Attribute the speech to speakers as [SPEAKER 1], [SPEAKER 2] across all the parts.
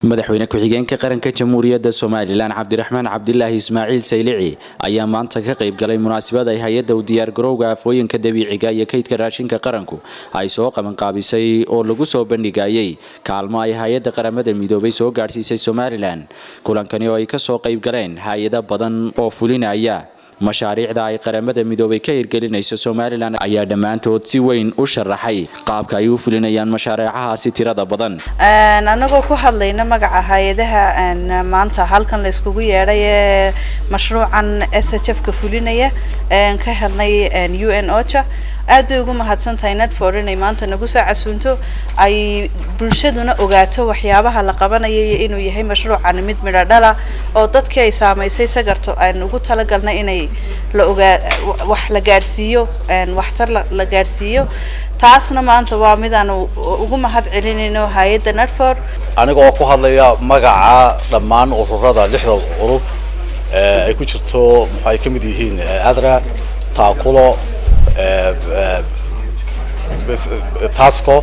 [SPEAKER 1] madaxweyne ku-xigeenka qaranka jamhuuriyadda somalilan cabdiraxmaan cabdilaahi ismaaciil saylici ayaa maanta ka qayb galay munaasabad ay hay-adda u diyaargarowga afooyinka dabiiciga iyo kaydka raashinka qaranku ay soo qabanqaabisay oo lagu soo bandhigayay kaalmo ay hay-adda qaramada midoobay soo gaadhsiisay somalilan kulankani oo ay kasoo qayb galeen hay-ado badan oo fulinaya mashaariicda ay qaramada midoobay ka hirgelinayso somalilan ayaa dhammaantood si weyn u sharaxay qaabka ay u fulinayaan mashaariicahaasi tirada badan
[SPEAKER 2] anagoo ku hadlayna magaca hay-adaha maanta halkan la iskugu yeedhay ee mashruucan s h f ka fulinaya ka helnay u n ocha aad bay ugu mahadsan tahay netfor inay maanta nagu soo casuunto ay bulshaduna ogaato waxyaabaha la qabanaya iyo inuu yahay mashruucan mid midho dhala oo dadkii ay saamaysay sagarto aan ugu talagalnay inay la ogaa wax la gaadhsiiyo waxtar la gaadhsiiyo taasna maanta waa mid aan ugu mahad celinayno hay-adda netfor
[SPEAKER 3] aniga oo ku hadlaya magaca dhammaan ururada lixda urur ay ku jirto muxu ay ka mid yihiin adra taakulo tasco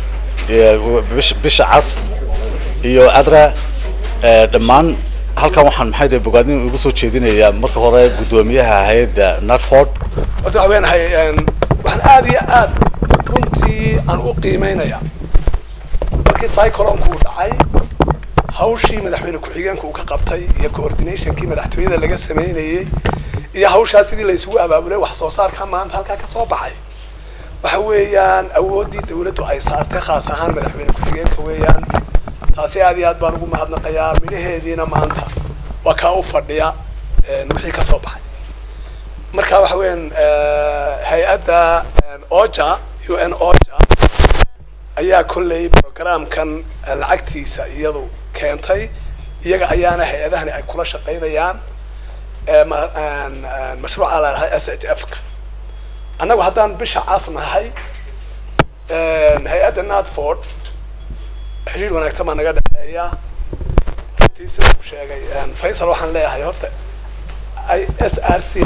[SPEAKER 3] bisha cas iyo adra dhammaan halkan waxaan maxay de bogaadin ugu soo jeedinayaa marka hore guddoomiyaha hay-adda narford
[SPEAKER 4] horta waxaa weenahay waxaan aad iyo aad runtii aan u qiimeynaya markii cyclonku uu dhacay hawshii madaxweyne ku-xigeenka uu ka qabtay iyo coordinationkii madaxtooyada laga sameynayay iyo hawshaa sidii la isugu abaabulay wax soo saarka maanta halkaa kasoo baxay waxa weeyaan awooddii dawladdu ay saartay khaas ahaan madaxweyne ku-xigeenka weeyaan taasi aad iyo aad baan ugu mahadnaqayaa midhaheediina maanta waa kaa u fadhiya wixii kasoo baxay marka waxa weeyaan hay-adda oja u n oja ayaa kolley programkan lacagtiisa iyadu keentay iyaga ayaana hay-adahani ay kula shaqaynayaan mashruuca la dhahay s h f ka annagu haddaan bisha cas nahay hay-adda natford xidhiir wanaagsan baa naga dhexeeya runtii sida uu sheegay faysal waxaan leeyahay horta i s r c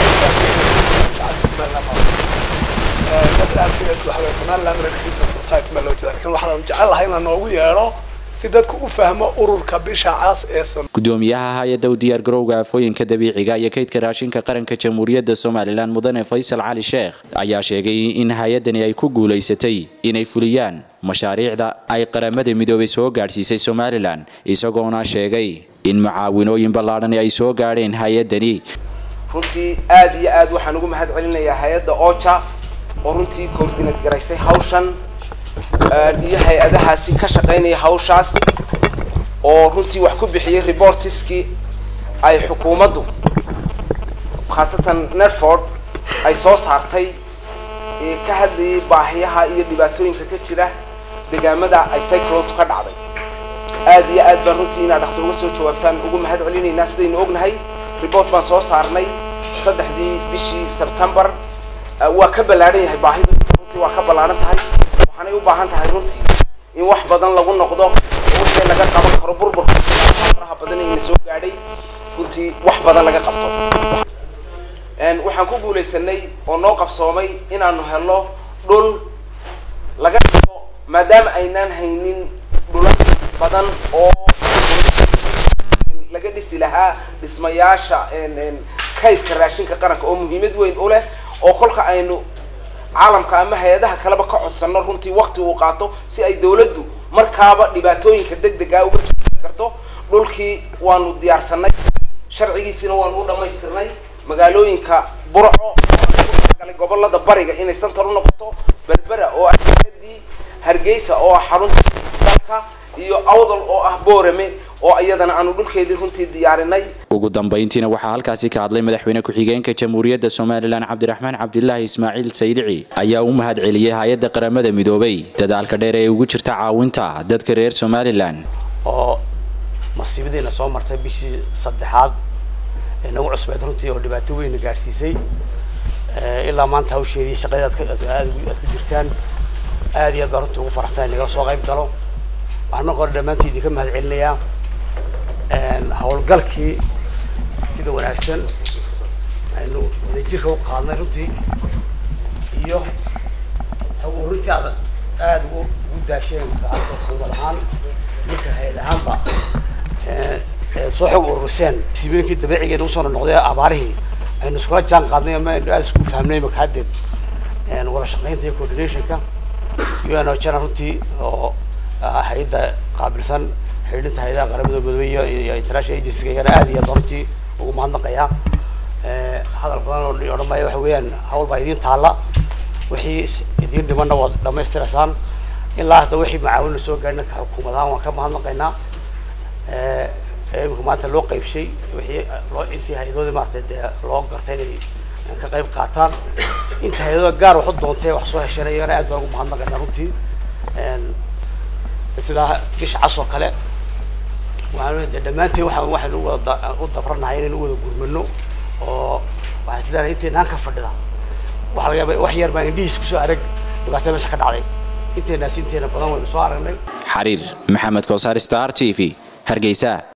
[SPEAKER 4] s r c s waxa wey somaliland recreation society ma loo jeeda lakin waxaan jecel lahay in la noogu yeedho si dadku u fahmo ururka bisha cas ee
[SPEAKER 1] gudoomiyaha hay-adda u diyaargarowga afooyinka dabiiciga iyo kaydka raashinka qaranka jamhuuriyadda somalilan mudane faysal cali sheekh ayaa sheegay in hay-addani ay ku guulaysatay inay fuliyaan mashaariicda ay qaramada midoobay soo gaadhsiisay somalilan isagoona sheegay in mucaawinooyin ballaadhan ay soo gaadheen hay-addani
[SPEAKER 5] runtii aad iyo aad waxaan ugu mahad celinayaa hay-adda oja oo runtii coordinate garaysay hawshan iyo hay-adahaasi ka shaqaynaya hawshaas oo runtii wax ku bixiyay reportiskii ay xukuumaddu khaasatan nerford ay soo saartay ee ka hadlayay baahiyaha iyo dhibaatooyinka ka jira degaamada ay cyclontu ka dhacday aad iyo aad baan runtii inaad dhaqso uga soo jawaabtaan ugu mahad celinaynaa sidaynu ognahay report baan soo saarnay saddexdii bishii sebtembar waa ka ballaadhan yahay baahidu runtii waa ka ballaadhan tahay waxaanay u baahan tahay runtii in wax badan lagu noqdo wixii laga qaban karo burburka faraha badan ayna soo gaadhay runtii wax badan laga qabto waxaan ku guulaysanay oo noo qabsoomay inaanu helno dhul laga dhigo maadaama aynaan haynin dhula badan oo laga dhisi lahaa dhismayaasha kaydka raashinka qaranka oo muhiimad weyn u leh oo kolka aynu caalamka ama hay-adaha kaleba ka codsano runtii wakti uu qaato si ay dawladdu markaaba dhibaatooyinka deg dega uga joogi karto dhulkii waanu diyaarsanay sharcigiisina waanu u dhamaystirnay magaalooyinka burco galay gobolada bariga inay santar u noqoto berbera oo ah hadii hargeysa oo ah xarunta dalka iyo awdal oo ah boorame oo iyadana aanu dhulkeedii runtii diyaarinay
[SPEAKER 1] ugu dambayntiina waxaa halkaasi ka hadlay madaxweyne ku-xigeenka jamhuuriyadda somalilan cabdiraxmaan cabdilaahi ismaaciil saylici ayaa u mahad celiyey hay-adda qaramada midoobay dadaalka dheer ee ugu jirta caawinta dadka reer somalilan
[SPEAKER 6] oo masiibadiina soo martay bishii saddexaad ee nagu cusbeed runtii oo dhibaato weyna gaadhsiisay ilaa maanta hawsheedii shaqadeed aad ku jirtaan aad iyo aad baan runtii ugu faraxsan nagala soo qayb galo waxaan marka hore dhammaantii idinka mahad celinayaa howlgalkii sida wanaagsan aynu wadajirka u qaadnay runtii iyo runtii aad aada ugu daasheen gacanta xukuumad ahaan marka hay-ad ahaanba soo xog ururiseen siibooyinkii dabiicigeena usoo noqday abaarihii aynu iskula jaan qaadnay ama aynu aada isku fahmnay maka haddeed wada shaqaynta iyo coordinationka un ojana runtii oo hay-adda qaabilsan xidhinta hay-adaha qaramada midoobey iyo international agencyga iyana aada iyo aad runtii ugu mahadnaqayaa hadal badan oo odhan maayo waxa weeyaan hawl baa idiin taalla wixii idiin dhimanna waad dhamaystiraysaan ilaa hadda wixii macaawinna soo gaadhina ka xukuumad ahaan waan ka mahadnaqaynaa imika maanta loo qaybshay wixii loo intii hay-adoodii maaragtay dee loo gartay inay ka qayb qaataan inta hay-adooda gaar wax u doontay wax soo heshana iyagana aad baan ugu mahadnaqaynaa runtii sidaa bisha cas oo kale waxaan de dhammaanteen waxaan waxaynu wada u dabranahay inaynu u wada gurmano oo waxaan is leedahay inteynaan ka fadhida waxa laga yaaba wax yar baan indhihiis kusoo arag dhibaatada meesha ka dhacday inteenaas inteena badan waynu soo aragnay
[SPEAKER 1] xariir maxamed koosaar star t v hargeysa